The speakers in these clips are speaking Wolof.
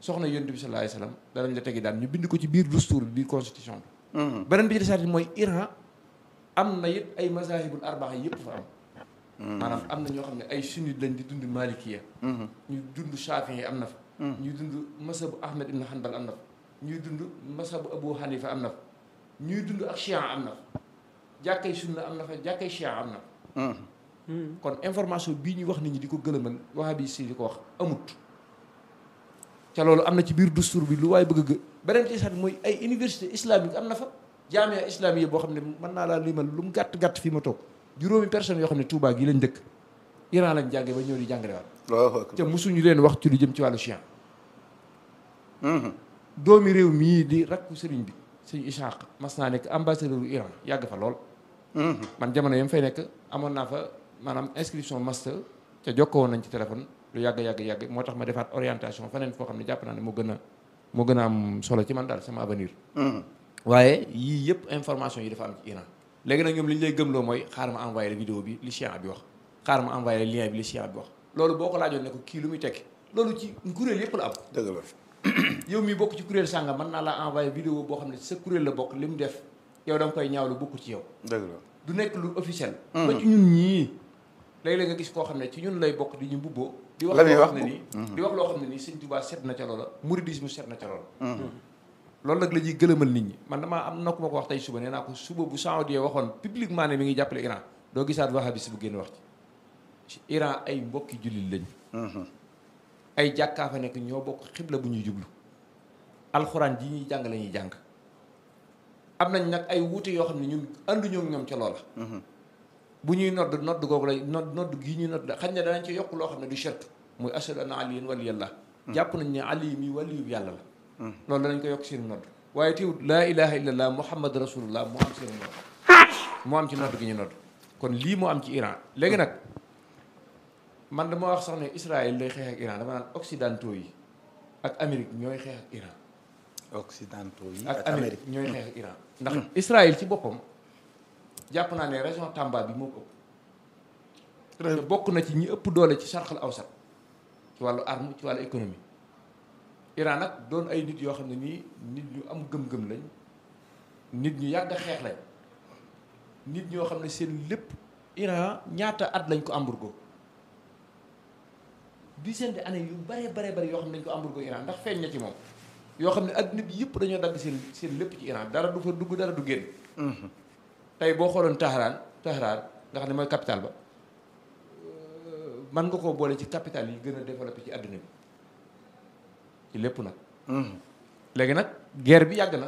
soxna yonent bi sallallahu alayhi wasallam danañ la tegi daan ñu bind ko ci biir dustour bi biir constitution bi beneen bi ci desaat mooy Iran am na it ay mazahibul arbaa yëpp fa am maanaam am na ñoo xam ne ay sunnit lañ di dund malikiya ñu dund Shafi'i am na fa ñuy dund masabu Ahmed ibn Hanbal am na fa ñuy dund masabu Abu Hanifa am na fa ñuy dund ak Chia am na fa jàkkay sunna am na fa jàkkay Chia am na fa kon information bii ñuy wax nit ñi di ko gëlëmal wahabi si di ko wax amut ca loolu am na ci biir dustour bi lu waaye bëgg a gë beneen ci sax mooy ay université islamique am na fa jaamia islamique boo xam ne mën naa laa limal lu mu gàtt gàtt fi ma toog juróomi personnes yoo xam ne Touba gii lañ dëkk Iran lañ jànge ba ñëw di jàngale waat te mosuñu leen wax ci lu jëm ci wàllu chien doomi réew mii di rakku sëriñ bi sëñ Ishaq mas naa nekk ambassadeur u Iran yàgg fa lool man jamono yam fay nekk amoon naa fa maanaam inscription master ca jokkoo woon nañ ci téléphone lu yàgg yàgg yàgg moo tax ma defaat orientation feneen foo xam ne jàpp naa ne moo gën a moo gën a am solo ci man daal sama avenir waaye yii yëpp information yi dafa am ci Iran léegi nag ñoom li ñu lay gëmloo mooy xaar ma envoyé la vidéo bi li chien bi wax xaar ma envoyé la lien bi li chien bi wax loolu boo ko laajoon ne ko kii lu muy tekki loolu ci kuréel yëpp la am dëgg la yow mi bokk ci kuréel sàngam mën naa la envoyé vidéo boo xam ne sa kuréel la bokk li mu def yow da nga koy ñaawlu bokku ci yow dëgg la du nekk lu officiel ba ci ñun ñii léeg-léeg nga gis koo xam ne ci ñun lay bokk di ñu mbubboo di wax La muy loo wax xam ne nii di wax loo xam ne nii sëñ Tuubaa set na ca loola mouridisme set na ca loola loolu nag la ñuy gëlëmal nit ñi man damaa am na ku ma ko wax tey suba nee naa ko suba bu Saoudien waxoon publiquement ne mi ngi jàppale Iran doo gisaat wahabis bu génn wax ci Iran ay mbokki jullit lañ ay jàkkaa fa nekk ñoo bokk xibla bu ñuy jublu alxuraan ji ñuy jàng la ñuy jàng am nañ nag ay wuute yoo xam ne ñun ànduñoo ak ñoom ca loola bu ñuy nodd nodd googu lay nodd nodd gii ñuy nodd xañ ne danañ ci yokk loo xam ne du shirk muy ashhadu anna aliyan waliyallah jàpp nañ ne ali mi waliyu yàlla la loolu danañ ko yokk seen nodd waaye teewut laa ilaha illallah muhammad rasulullah moo am seen nodd moo am ci nodd gi ñu nodd kon lii moo am ci Iran léegi nag man dama wax sax ne Israël lay xeex ak Iran dama naan occidentaux yi ak Amérique ñooy xeex ak Iran occidentaux yi ak Amérique ñooy xeex ak Iran ndax Israël ci boppam jàpp naa ne région Tamba bi moo ko ëpp te bokk na ci ñi ëpp doole ci sarxal awsat ci wàllu arme ci wàllu économie Iran nag doon ay nit yoo xam ne nii nit ñu am gëm-gëm lañ nit ñu yàgg a xeex lañ nit ñoo xam ne seen lépp Iran ñaata at lañ ko embargo dizaine d'années yu bare bare bare yoo xam ne dañ ko embargo Iran ndax feeñ na ci moom yoo xam ne adduna bi yëpp dañoo dagg seen seen lépp ci Iran dara du fa dugg dara du génn tey boo xooloon Tahran Tahran nga xam ne mooy capitale ba man nga koo boole ci capitale yi gën a développé ci àdduna bi ci lépp nag léegi nag guerre bi yàgg na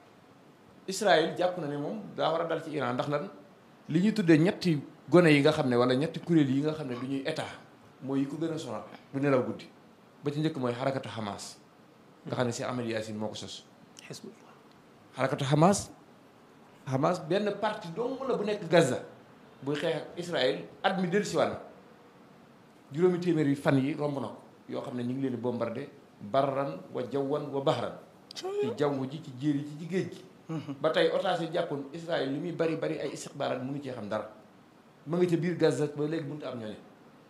Israël jàpp na ne moom daa war a dal ci Iran ndax lan li ñuy tuddee ñetti gone yi nga xam ne wala ñetti kuréel yi nga xam ne du ñuy état mooy yi ko gën a sonal du nelaw guddi ba ci njëkk mooy xarakatu Hamas nga xam ne si Ahmed Yassin moo ko sos Hezbollah xarakatu Hamas Hamas benn parti dong la bu nekk Gaza buy xeex ak Israël at mi dellu siwaat na juróomi téeméeri fan yi romb na ko yoo xam ne ñu ngi leen di bombardé barran wa jawwan wa bahran ci jaww ji ci jéer yi ci ci géej gi ba tey otage yi jàppoon Israël li muy bari bari ay istixbaaraat mënu cee xam dara ma nga ca biir Gaza ba léegi mënut a am ñooñu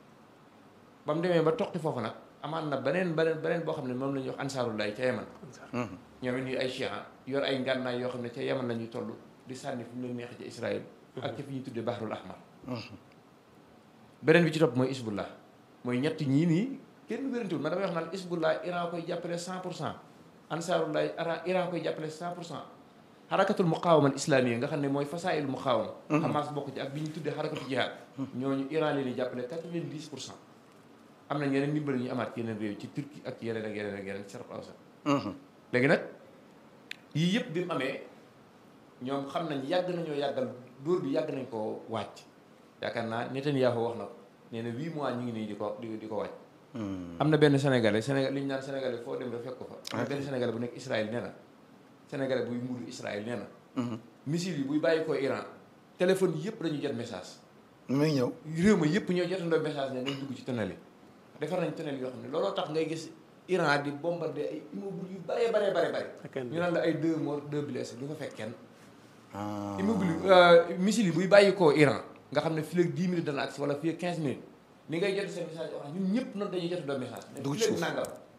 ba mu demee ba toqi foofu nag amaan na beneen beneen beneen boo xam ne moom la ñuy wax ansaarullahi ca Yaman ñoom it ñuy ay chiites yor ay ngànnaay yoo xam ne ca Yaman la ñuy toll di sànni fu mu leen neexee ca Israël ak ca fi ñuy tuddee Bahrul Ahmar beneen bi ci topp mooy Isbullah mooy ñetti ñii nii kenn wérantiwul man damay wax naan Isbullah Iran koy jàppale 100 pour cent ansaarullahi Iran Iran koy jàppale 100 pour cent xarakatul muqaawama al islamiyya nga xam ne mooy fasaayil muqaawama Hamas bokk ci ak bi ñu tuddee xarakatu jihaad ñooñu Iran leen di jàppale 90 pour cent am na yeneen ndimbal ñu amaat yeneen réew ci Turquie ak yeneen ak yeneen ak yeneen ci Sharq Awsat léegi nag yii yëpp bi mu amee ñoom xam nañ yàgg nañoo yàggal dóor bi yàgg nañ koo wàcc yaakaar naa Netanyahu wax na ko nee na huit mois ñu ngi nii di ko di di ko wàcc am na benn sénégalais sénégal li ñu naan sénégalais foo dem rek fekk ko fa am na benn sénégalais bu nekk Israël nee na sénégalais buy muuru Israël nee na missile yi buy bàyyi ko Iran téléphone yëpp dañu jot message muy ñëw réew ma yëpp ñoo jotandoo message ne nañ dugg ci tunnel yi defar nañ tunnel yoo xam ne looloo tax ngay gis Iran di bombardé ay immeuble yu bare bare bare bare ñu naan la ay deux morts deux blessés du fa fekk kenn immeuble missile yi buy bàyyi koo Iran nga xam ne fii ak 10 minutes dana agsi wala fii ak 15 minutes ni ngay jot seen message orange ñun ñëpp noonu dañuy jot doo message Dugg ci fii ak suuf. nangam